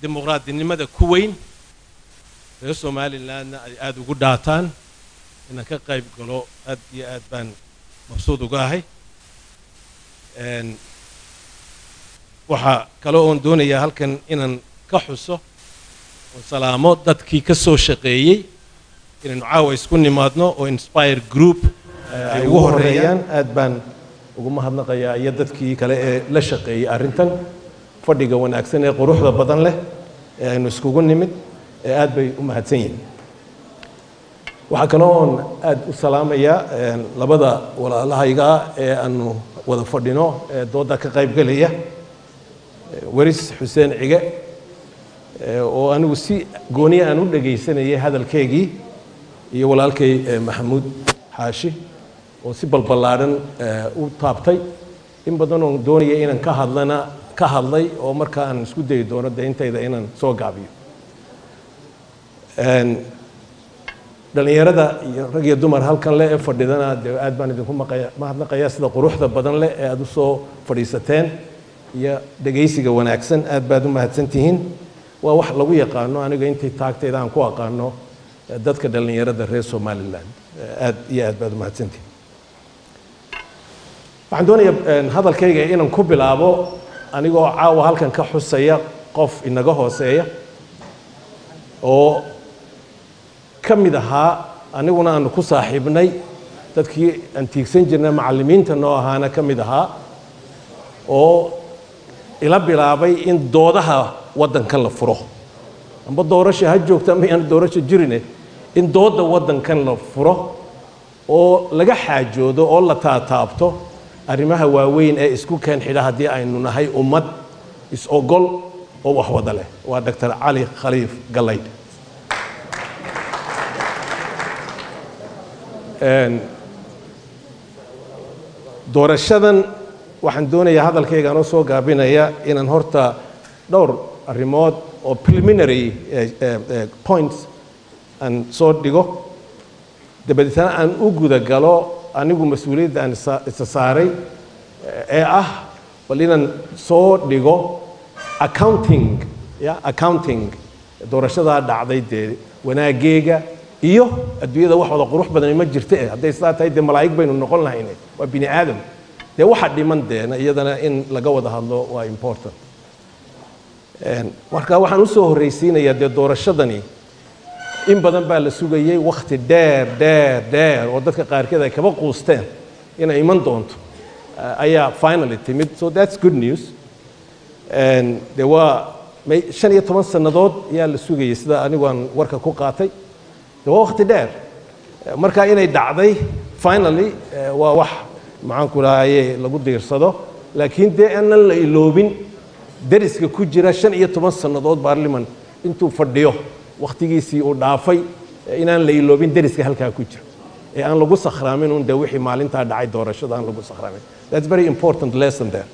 dimuqraadinimada ku weyn reer somalilandna ay aada ugu dhaataan inaan ka qayb galo aad iyo aad baan mabsuud uga ahay waxaa kale oon doonayaa halkan inaan ka xuso oo salaamo dadkii ka soo shaqeeyey inaynu caawa isku nimaadno oo inspire group ay ugu horeeyaan aad baan ugu mahadnaqayaa iyo dadkii kale ee la shaqeeyey arrintan fadhiga wanaagsan ee quruxda badan leh ee aynu iskugu nimid ee aad bay u mahadsan yihiin waxaa kaloo oon aad u salaamayaa labada walaalahayga ah ee aanu wada fadhino ee doodda ka qaybgelaya weris xuseen cige oo anigu si gooniya aan u dhegaysanayay hadalkeygii iyo walaalkay maxamuud xaashi oo si balballaadhan u taabtay in badan oon doonaya inaan ka hadlana ka hadlay oo marka aan isku dayi doono dee intayda inaan soo gaabiyo dhallinyarada iyo rag iyo dumar halkan leh ee fadhidana dee aad baan idinku mahadnaqayaa sida quruxda badan leh ee aad u soo fadhiisateen iyo dhegaysiga wanaagsan aad baad u mahadsan tihiin waa wax lagu yaqaano aniga intay taagtayda aan ku aqaano dadka dhallinyarada reer somaliland aad iyo aad baad u mahadsantihiin waxaan doonayaa hadalkayga inaan ku bilaabo anigoo caawa halkan ka xusaya qof inaga hooseeya oo ka mid ahaa aniguna aanu ku saaxiibnay dadkii aan tiigsan jirnay macallimiinta noo ahaana ka mid ahaa oo ila bilaabay in doodaha waddankan la furo amba doorasha ha joogto ama yaan doorasho jirine in doodda waddankan la furo oo laga xaajoodo oo la taataabto arrimaha waaweyn ee isku keen xidha haddii aynu nahay ummad is-ogol oo wax wada leh waa doctor cali khaliif gallaydh doorashadan waxaan doonayaa hadalkayga anoo soo gaabinaya inaan horta dhowr arrimood oo preliminary points aan soo dhigo dabadeetna aan u guda galo anigu mas-uuliyadda aan isa saaray ee ah bal inaan soo dhigo accounting ya accounting doorashadaa dhacday dee wanaageega iyo adduunyada wax wada qurux badan ma jirta eh hadday sidaa tahay dee malaa'ig baynu noqon lahayne waa bini aadam dee waxa dhiman deena iyadana in laga wada hadlo waa important marka waxaan usoo horraysiinayaa dee doorashadani in badan baa la sugayey wakhti dheer dheer dheer oo dadka qaarkeed ay kaba quusteen inay iman doonto ayaa finally timid so that's good news dee waa shan iyo toban sannadood ayaa la sugayey sida anigu aan warka ku qaatay dee waa wakhti dheer marka inay dhacday finally waa wax maxaanku dhahaye lagu diirsado laakiin dee aanan la iloobin deriska ku jira shan iyo toban sannadood baarliman intuu fadhiyo wakhtigiisii uu dhaafay inaan la iloobin deriska halkaa ku jira ee aan lagu sakhraamin un dee wixii maalintaa dhacay doorashada aan lagu sakhraamin that's very important lesson there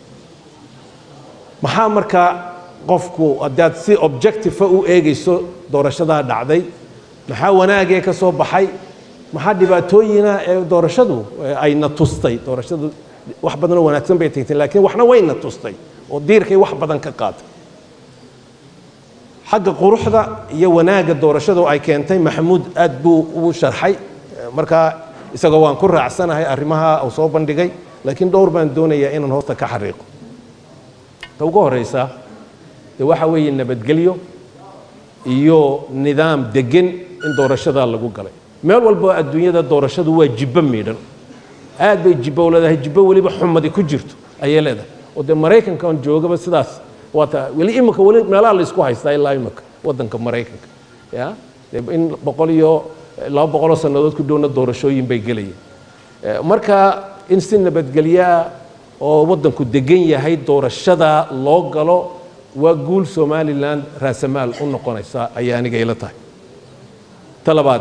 maxaa markaa qofku haddaad si objective u eegayso doorashadaa dhacday maxaa wanaagee ka soo baxay maxaa dhibaatooyina ee doorashadu ayna tustay doorashadu wax badanoo wanaagsan bay tagtay laakiin waxna wayna tustay oo diirkay wax badan ka qaatay xagga quruxda iyo wanaagga doorashadu ay keentay maxamuud aad buu u sharxay markaa isagoo waan ku raacsanahay arrimaha uu soo bandhigay laakiin dhowr baan doonayaa inaan hoosta ka xariiqo ta ugu horraysa dee waxa weeye nabadgelyo iyo nidaam deggan in doorashadaa lagu galay meel walbo adduunyada doorashadu waa jibbo miidhan aad bay jibbo u leedahay jibbo weliba xumadi ku jirto ayay leedahay oo dee maraykanka on joogaba sidaas waata weli imika weli meelaha la isku haystaa ilaa imika waddanka maraykanka ya in boqol iyo laba boqoloo sannadood ku dhowna doorashooyin bay gelayeen marka in si nabadgelyaa oo waddanku degan yahay doorashada loo galo waa guul somalilan raasamaal u noqonaysa ayay aniga ila tahay ta labaad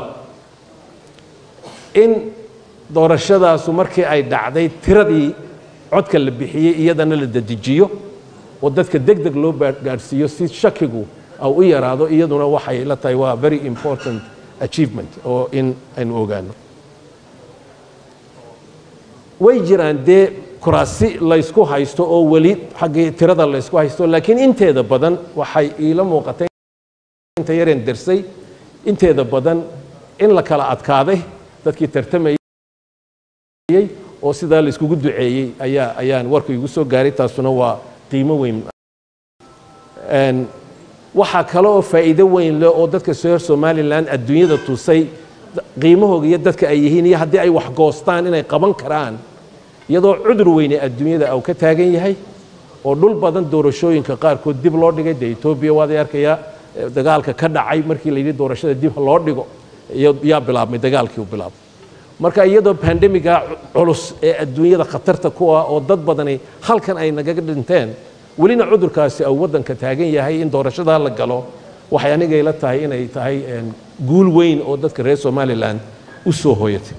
in doorashadaasu markii ay dhacday tiradii codka la bixiyey iyadana la dedejiyo oo dadka deg deg loo gaadhsiiyo si shakigu au u yaraado iyaduna waxay la tahay waa very important achievement oo in aynu ogaano way jiraan dee kuraasi laysku haysto oo weli xaggii tirada laysku haysto laakiin inteeda badan waxay iila muuqatay inta yareen dersay inteeda badan in la kala adkaaday dadkii tartamayey oo sidaa layskugu duceeyey ayaa ayaan warku igu soo gaaray taasuna waa qiimo weyn waxaa kale oo faa'iido weyn leh oo dadka reer somalilan adduunyada tusay qiimahooga iyo dadka ay yihiin iyo haddii ay wax goostaan inay qaban karaan iyadoo cudur weyne adduunyada uu ka taagan yahay oo dhul badan doorashooyinka qaarkood dib loo dhigay dee etoobiya waaday arkayaa dagaalka ka dhacay markii la yidhi doorashada dib loo dhigo yaa bilaabmay dagaalkii u bilaabmay marka iyadoo bandemiga culus ee adduunyada khatarta ku ah oo dad badani halkan ay nagaga dhinteen welina cudurkaasi uu waddanka taagan yahay in doorashadaa la galo waxay aniga ila tahay inay tahay guul weyn oo dadka reer somalilan u soo hooyatay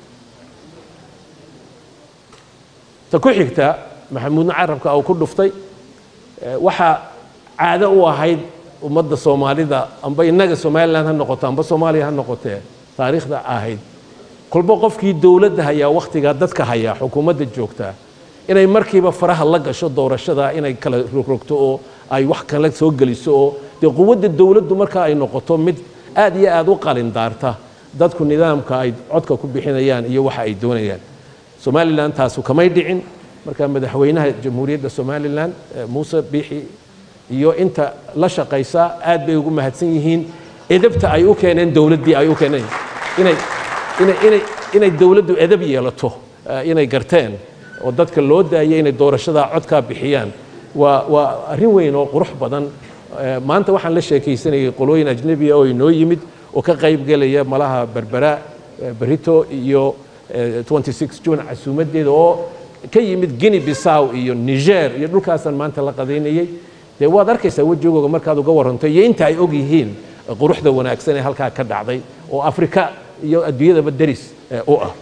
ta ku xigta maxamuudna carabka uu ku dhuftay waxaa caado u ahayd ummadda soomaalida amba innaga somalilan ha noqoto amba soomaaliya ha noqotee taariikhda ahayd kolba qofkii dowladda hayaa wakhtigaa dadka hayaa xukuumadda joogtaa inay markiiba faraha la gasho doorashada inay kala rogrogto oo ay wax kale soo geliso oo dee quwadda dowladdu marka ay noqoto mid aad iyo aad u qalindaarta dadku nidaamka ay codka ku bixinayaan iyo waxa ay doonayaan somalilan taasu kamay dhicin marka madaxweynaha jamhuuriyadda somalilan muuse biixi iyo inta la shaqaysa aad bay ugu mahadsan yihiin edabta ay u keeneen dowladdii ay u keeneen inay inay inay inay dowladdu edab yeelato inay garteen oo dadka loo daayay inay doorashada codkaa bixiyaan waa waa arrin weyn oo qurux badan maanta waxaan la sheekaysanayay qolooyin ajnebiya oo inoo yimid oo ka qayb gelaya malaha berbera berito iyo 26 june casuumadeeda oo ka yimid guinea bissaw iyo niger iyo dhulkaasaan maanta la qadaynayey dee waad arkaysaa wejigooga markaad uga waranto iyo inta ay og yihiin quruxda wanaagsan ee halkaa ka dhacday oo afrika iyo adduunyadaba deris u ah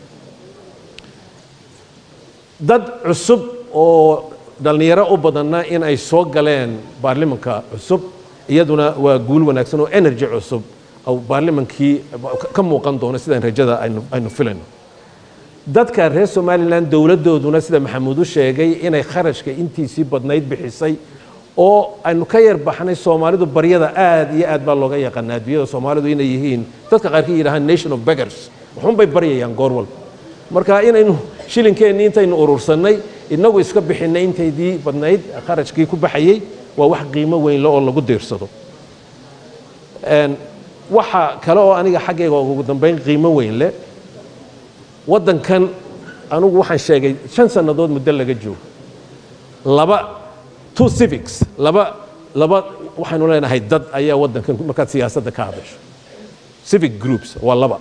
dad cusub oo dhallinyaro u badanna in ay soo galeen baarlimanka cusub iyaduna waa guul wanaagsan oo energy cusub oo baarlimankii ka muuqan doono sidaan rajada aynu filayno dadka reer somalilan dowladdooduna sida maxamuud u sheegay inay kharashka intiisii badnayd bixisay oo aynu ka yar baxnay soomaalidu baryada aad iyo aad baa looga yaqaana adduunyada soomaalidu inay yihiin dadka qaarkii yidhahaan nation of beggars waxunbay baryayaan goor walba marka inaynu shilinkeenni intaynu urursannay inagu iska bixinay intaydii badnayd kharashkii ku baxayey waa wax qiimo weyn le oo lagu diirsado waxa kale oo aniga xaggayga ugu dambayn qiimo weyn leh waddankan anugu waxaan sheegay shan sannadood muddo laga joogo laba two civics laba laba waxaynu leenahay dad ayaa waddankan markaad siyaasadda ka hadasho civic groups waa laba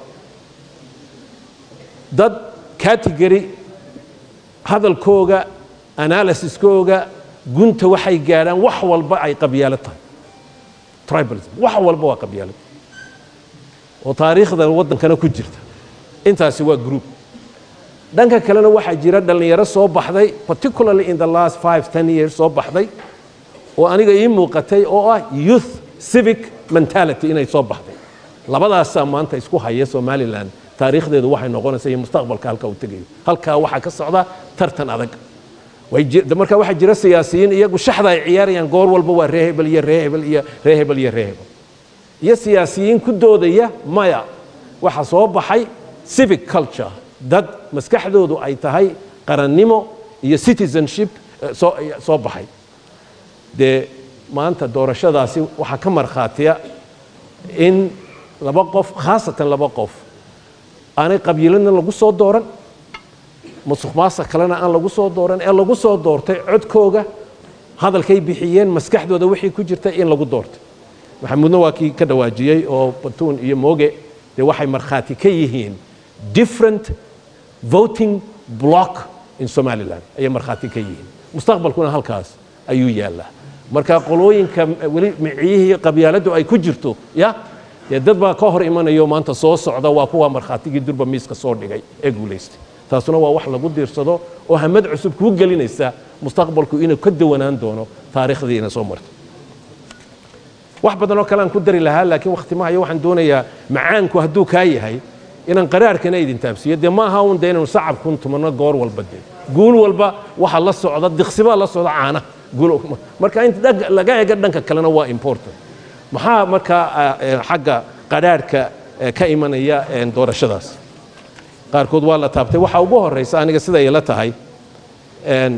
dad category hadalkooga analysiskooga gunta waxay gaadhaan wax walba ay qabyaalo tahay tribalism wax walba waa qabyaalo oo taariikhda waddankana ku jirta intaasi waa group dhanka kalena waxaa jira dhallinyaro soo baxday particularly in the last five ten years soo baxday oo aniga ii muuqatay oo ah youth civic mentality inay soo baxday labadaasaa maanta isku haya somalilan taariikhdeedu waxay noqonaysaa iyo mustaqbalka halka uu tegayo halkaa waxaa ka socda tartan adag marka waxaa jira siyaasiyiin iyagu shaxda ay ciyaarayaan goor walba waa ree hebel iyo ree hebel iyo ree hebel iyo ree hebel iyo siyaasiyiin ku doodaya maya waxaa soo baxay civic culture dad maskaxdoodu ay tahay qarannimo iyo citizenship soo baxay dee maanta doorashadaasi waxaa ka markhaatiya in laba qof khaasatan laba qof aanay qabiiladna lagu soo dooran musuq maasuq kalena aan lagu soo dooran ee lagu soo doortay codkooga hadalkay bixiyeen maskaxdooda wixii ku jirta in lagu doortay maxamuudna waa kii ka dhawaajiyey oo batuun iyo mooge dee waxay markhaati ka yihiin different voting block in somaliland ayay markhaati ka yihiin mustaqbalkuna halkaas ayuu yaallaa marka qolooyinka weli miciyihii qabyaaladdu ay ku jirto ya dee dad baa ka hor imanayo maanta soo socda waa kuwa markhaatigii durba miiska soo dhigay ee guulaystay taasuna waa wax lagu diirsado oo hamad cusub kuu gelinaysa mustaqbalku inuu ka dawanaan doono taariikhdiina soo martay wax badan oo kale aan ku dari lahaa laakiin wakhti mahayo waxaan doonayaa macaanku hadduu kaa yahay inaan qaraarkana idin taabsiiyo dee ma aha un dee inaynu sacabkun tumanno goor walba dee guul walba waxa la socda diqsibaa la socda caana guul marka inta dhag- laga eego dhanka kalena waa important maxaa markaa ah, eh, xagga qadhaadhka eh, ka imanaya eh, doorashadaas qaarkood waa la taabtay waxa ugu horeysa aniga sida ay la tahay een,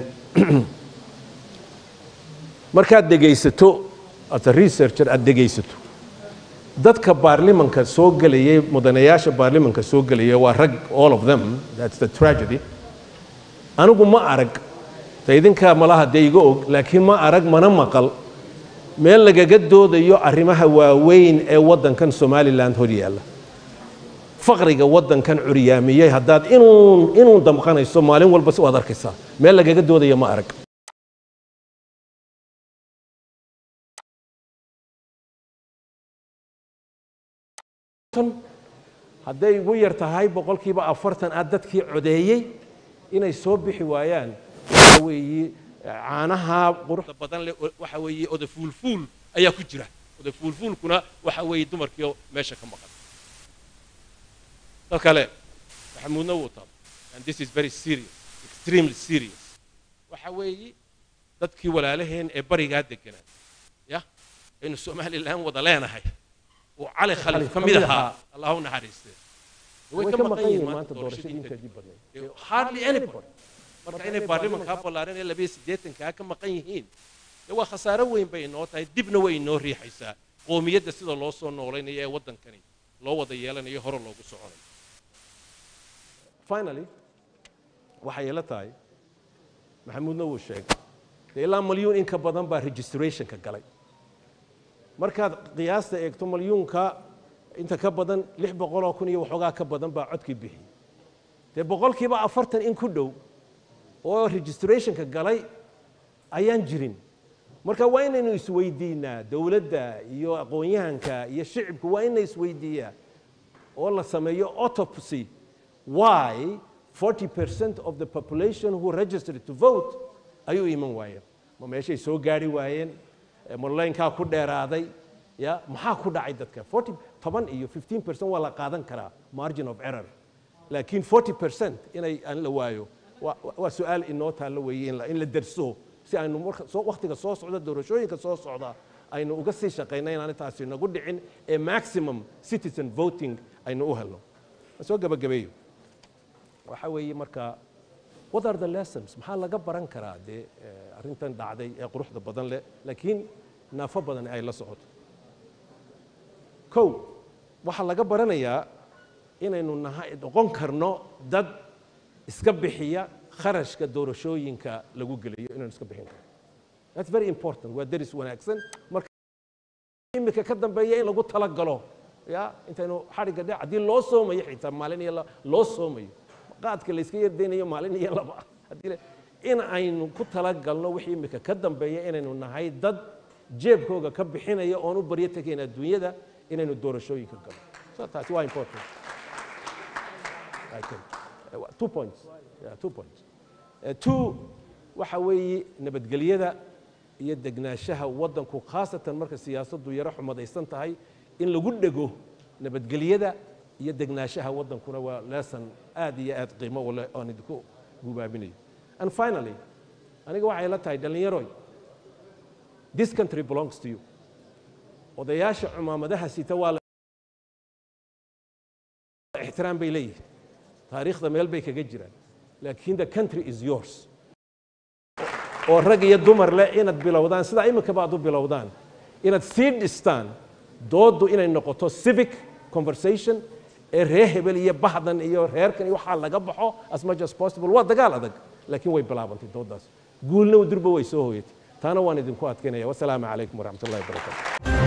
markaad dhegaysato as a researcher aad dhegaysato dadka baarlimanka soo gelayay mudanayaasha baarlimanka soo gelaya waa rag all of them that's the tragedy anigu ma arag ta idinka malaha dee iga og laakiin ma arag mana maqal meel lagaga doodayo arrimaha waaweyn ee waddankan somaliland hor yaalla faqriga waddankan curyaamiyey haddaad inuun inuun damqanayso maalin walba si waad arkaysaa meel lagaga doodayo ma arag hadday ugu yar tahay boqolkiiba afartan aad dadkii codeeyey inay soo bixi waayaan waxa weeye caanaha quruxda da badan leh oo waxa weeye oda fuulfuul ayaa ku jira oda fuulfuulkuna waxa weeye dumarkiio meesha ka maqan dad kale maxamuudna wuu taab and this is very serious extremely serious waxa weeye dadkii walaalaheen ee barigaa deganaa ya aynu somaliland wada leenahay oo cali khalif ka mid ahaa allah u naxariistee way ka maqan yihiin maanta doorashadii inteedii badnayd Eh, hardly anybody marka inay baarlimankaa ballaaran ee labiyo siddeetankaa ka maqan yihiin dee waa khasaaro weyn bay inoo tahay dibna way inoo riixaysaa qoomiyadda sida loo soo noolaynayo ee waddankani loo wada yeelanayo hore loogu soconayo finally waxay ila tahay maxamuudna wuu sheegay dee ilaa malyuun in ka badan baa registrationka galay markaad qiyaasta eegto malyuunka inta ka badan lix boqoloo kun iyo waxoogaa ka badan baa codkii bixiyey dee boqolkiiba afartan in ku dhow oo registrationka galay ayaan jirin marka waa inaynu isweydiinaa dowladda iyo aqoon-yahanka iyo shicibku waa inay isweydiiyaa oo la sameeyo autopsy why 40% of the population who registered to vote ayuu iman waayeen ma meeshay soo gaari waayeen Eh, ma laynkaa ku dheeraaday ya maxaa ku dhacay dadka 40 toban iyo 15% waa la qaadan karaa margin of error laakiin 40% inay aan la waayo waa waa su-aal inoo taallo weeye in la- in la derso si aynu marka soo wakhtiga soo socda doorashooyinka soo socda aynu uga sii shaqayna inaan taasi nagu dhicin ee maximum citizen voting aynu u helno Aan soo gabagabeeyo waxa weeye marka what are the lessons maxaa laga baran karaa dee eh, arrintan dhacday ee quruxda badan leh laakiin naafo badan ay la socoto kow waxaa laga baranayaa inaynu nahay noqon karno dad iska bixiya kharashka doorashooyinka lagu geliyo inaynu iska bixin karno that's very important waa deris wanaagsan marka imika ka dambeeya in lagu talagalo ya intaynu xadhigga dhe haddii loo soomayo xitaa maalin iyo laba loo soomayo qaadka la iska yardaynayo maalin iyo laba haddii la- in aynu ku talagalno wixii imika ka dambeeya inaynu nahay dad jeebkooga ka bixinaya oon u baryo tegayn adduunyada inaynu doorashooyinka galo so taasi waa important I think. Uh, two points yeah, two points Uh, two waxa weeye nabadgelyada iyo degnaanshaha waddanku khaasatan marka siyaasaddu yaro xumadaysan tahay in lagu dhego nabadgelyada iyo degnaanshaha waddankuna waa lesson aad iyo aad qiimo u leh oon idinku gubaabinayo and finally aniga waxay la tahay dhallinyaroy this country belongs to you odayaasha cumaamadaha sita waa la ixtiraam bay leeyihin taariikhda meel bay kaga jiraan laakiin the country is yours oo rag iyo dumar leh inaad bilowdaan sidaa iminkaba aad u bilowdaan inaad sii dhistaan dooddu inay noqoto civic conversation ee reer hebel iyo bahdan iyo reerkan iyo waxaa laga baxo as much as possible waa dagaal adag laakiin way bilaabantay dooddaas guulna durba way soo hooyatay taana waan idinku adkaynaya wasalaamu calaykum waraxmat ullahi wabarakatu